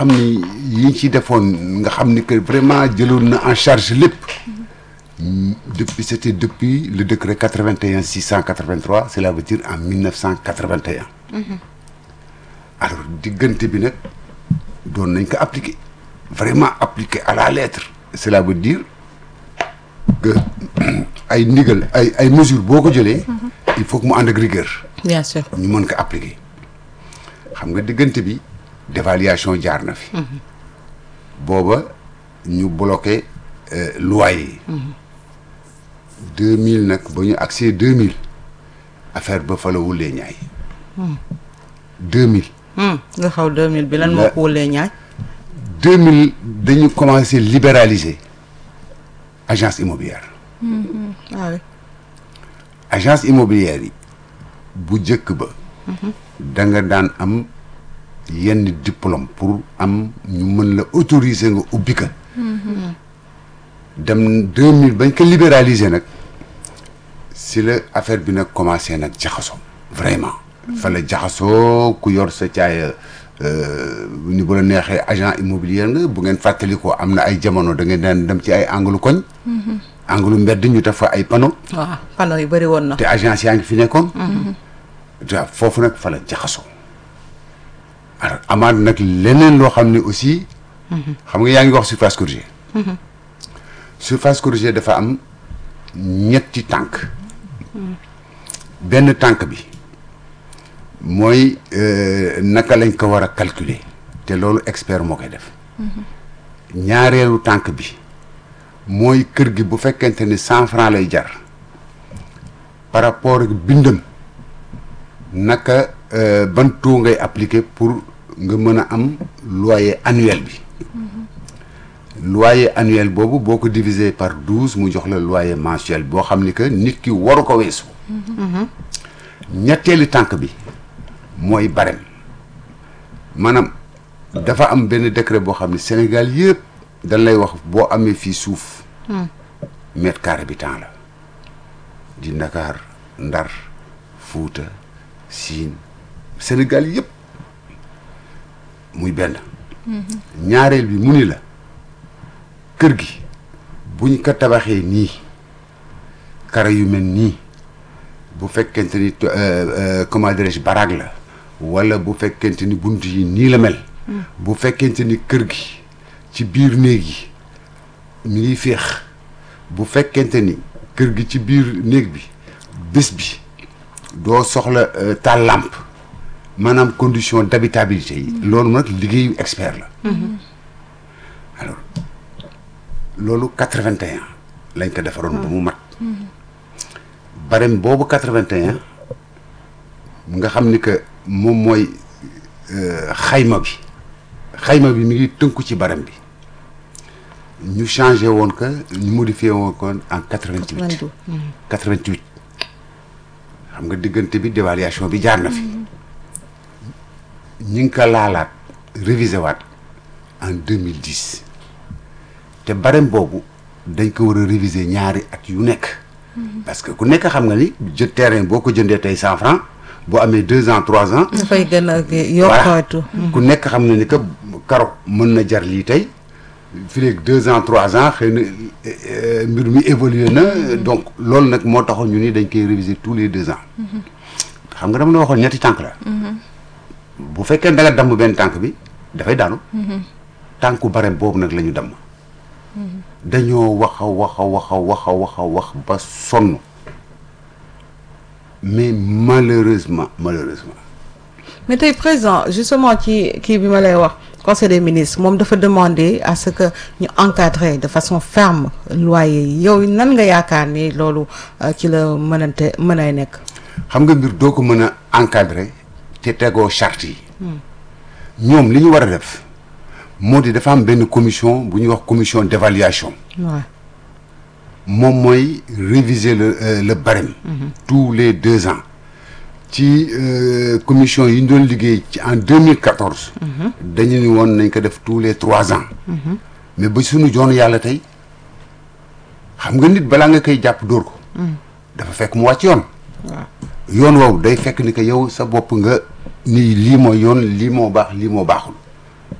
xam ni yi ñu ci defoon nga xam ni que vraiment jëloon na en charge lépp depuis c'était depuis le décret 81 683 cela veut dire en 1981 alors diggante bi nag doon nañ ko appliquer vraiment appliquer à la lettre cela veut dire que ay ndigal ay ay mesures boo ko jëlee il faut que mu ànd ak rigueur bien sûr ñu mën ko appliquer xam nga diggante bi dévaluation jaar na fi booba ñu bloqué euh, loyer yi deux mille nag ba ñu accès deux mille affaire ba fa la wulee ñaay deux mille Hmm, nga xaw 2000 bi lan moo La- ko wulee ñaay deux mille dañu commencé libéraliser agence immobilière ah oui agence immobilière yi bu njëkk ba da nga daan am yenn diplôme pour am ñu mën la autoriser nga ubbi ka dem deux mille bañ ko libéraliser nag si la affaire bi nag commencé nag jaxasoo vraiment fa la jaxasoo ku yor sa caaya ni bu la neexee agent immobilier nga bu ngeen fàttali ko am na ay jamono da ngeen daan dem ci ay anglu koñ anglu mbedd ñu def fa ay panneau waaw panneau yi bëri woon na te agence yaa ngi fi nekkoon. waaw foofu nag fa la jaxasoo. alors amaat nag leneen loo xam ne aussi. xam nga yaa ngi wax surface corrigée. surface corrigée dafa am ñetti tànk. benn tànk bi mooy euh, naka lañ ko war a calculer te loolu expert moo koy def. ñaareelu tànk bi mooy kër gi bu fekkente ni cent franc lay jar. par rapport ak bindam naka euh, ban taux ngay appliquer pour nga mën a am loyer annuel bi loyer annuel boobu boo ko diviser par douze mu jox la loyer mensuel boo xam ni que nit ki waru ko weesu ñetteeli tànk bi mooy barème maanaam dafa am benn décret boo xam ne Sénégal yëpp dañ lay wax boo amee fii suuf mètre carré bi temps la di Ndakaar Ndar Fuuta Siin Sénégal yëpp muy benn ñaareel bi mu ni la kër gi buñ ko tabaxee nii kara yu mel nii bu fekkente ni to- euh, euh, comment dirais-je baraag la wala bu fekkente ni bunt yi nii la mel bu fekkente ni kër gi ci biir néeg yi mi ngi féex bu fekkente ni kër gi ci biir néeg bi bés bi doo soxla euh, taal lampe maanaam condition d'habitabilité yi loolu nag liggéeyu expert la alors loolu 81 lañ ko defaroon ba mu mat barème boobu 81 nga xam ni que moom mooy euh, xayma bi xayma bi mi ngi tënku ci barème bi ñu changé woon que ñu modifié woon ko en 88 22. 88 xam nga diggante bi dévaluation bi jaar na fi ñi ngi ko laalaat révisé waat en 2010 te barème boobu dañ ko war a réviser ñaari at yu nekk parce que ku nekk xam nga ni jë terrain boo ko jëndee tey cent francs boo amee deux ans trois ans dafay gën a voilà yokkootu ku nekk xam na ni que karo mën na jar lii tey fii léegi deux ans trois ans xëy na euh, mbir mi évolué na donc loolu nag moo taxoon ñu ni dañ koy réviser tous les deux ans xam nga dama la waxoon ñetti tànk la bu fekkee da nga damm benn tànk bi dafay daanu tànku barem boobu nag la ñu damm dañoo wax a wax a wax a wax a wax a wax ba sonn mais malheureusement malheureusement mais tey président justement ci kii bi ma lay wax conseil des ministres moom dafa demander à ce que ñu encadrer de façon ferme loyer yi yow nan nga yaakaar ni loolu euh, ci la mënante mën ay nekk xam nga mbir doo ko mën a encadrer te tegoo charte yi ñoom li ñu war a def moo di dafa am benn commission bu ñuy wax commission d'évaluation waaw moom mooy réviser le euh, le barème tous les deux ans ci euh, commission yi ñu doon liggéey ci en 2014 dañu ni woon nañ ko def tous les trois ans mais ba suñu joon yàlla tey xam nga nit balaa nga koy jàpp dóor ko dafa fekk mu wàcc yoon waaw yoon woowu day fekk ni que yow sa bopp nga ni lii mooy yoon lii moo baax lii moo baaxul